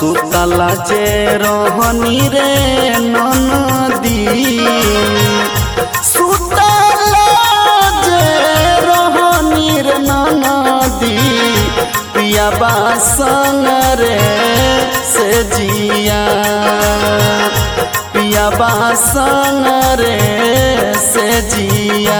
सुतला जे रहनी रे ननदी सुतला जे रहनी रे ननदी पिया संग रे से जिया पिया संग रे से जिया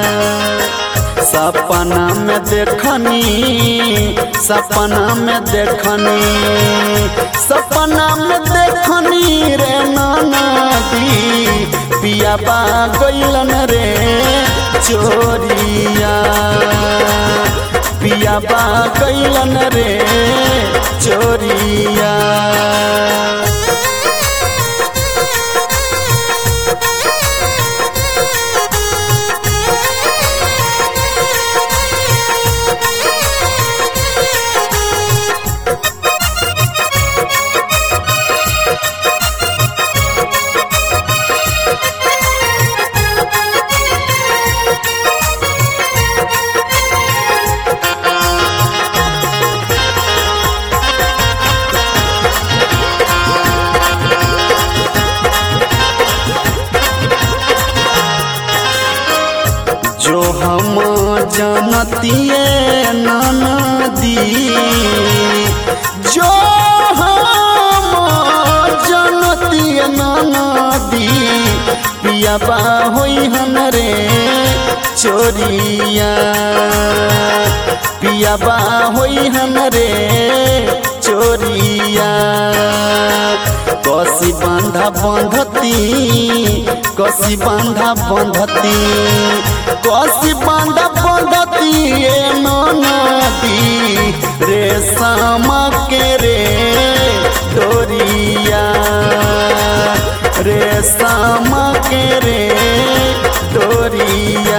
सपना में देखनी सपना में देखनी सपना में देखनी रे नदी पिया बा गैलन रे चोरिया पिया बा गैलन रे चोरिया जो हम जानतिए ननदी जो हम जानतिए ननदी पिया बा होई हन रे चोरिया पिया बा होई हन रे चोरिया कसी बांधा बंधती कसी बांधा बंधती कसी बांधा बंधती ए नदी रे शाम के रे डोरिया रे शाम के रे डोरिया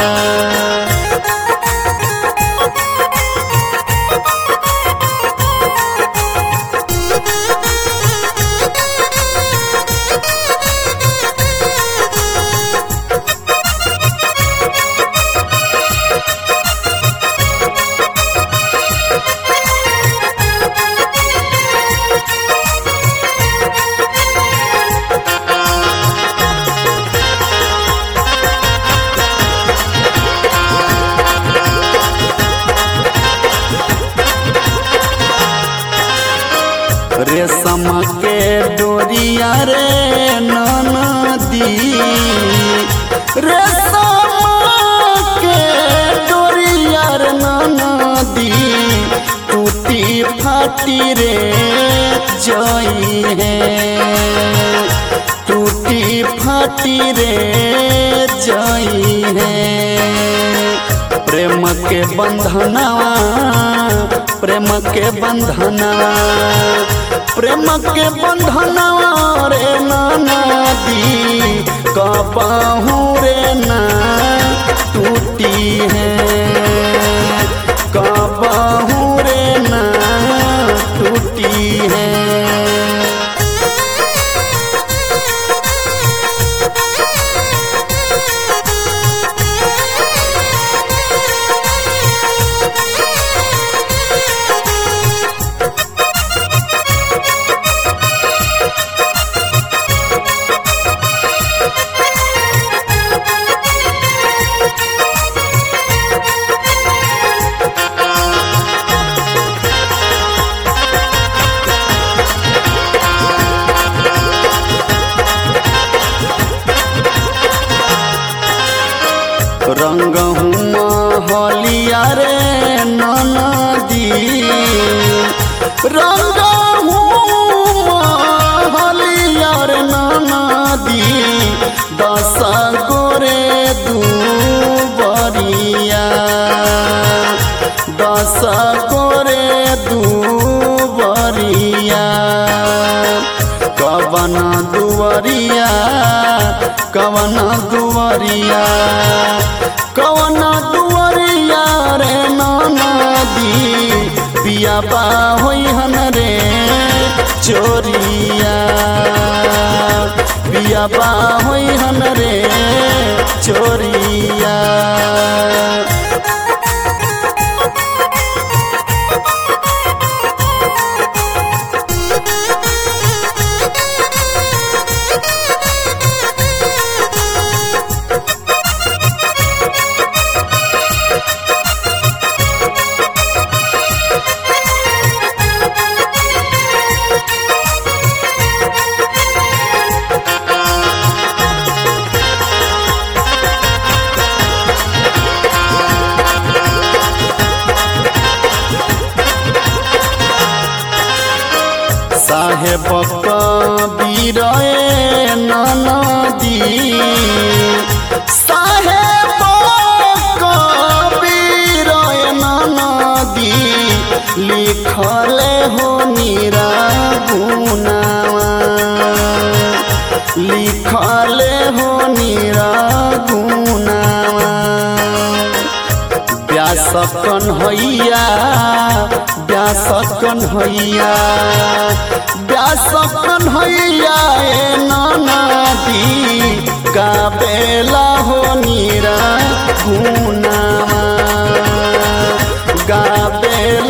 रेशम के डोरिया रे ननदी रेशम के डोरिया रे ननदी टूटी फाटी रे जई है टूटी फाटी रे जई है प्रेम के बंधनवा प्रेम के बंधनवा प्रेम के बंधनवा रे नदी कबाहू रे ना टूटी है कबाहू रे ना टूटी है रंग हलिया रे ननदी रंग हलिया रे ननदी दस गोरे दू बरिया दस गोरे दू बरिया कवन दुवरिया कवन दुवरिया कवन दुवरिया रे नदी पिया बा होई हन रे चोरिया पिया बा होई हन रे चोरिया लिखले हो नीरा गुनावा लिखले हो नीरा गुनावा व्यास कन्हैया व्यास कन्हैया व्यास कन्हैया ए नदी का बेला हो नीरा गुनावा गा बेला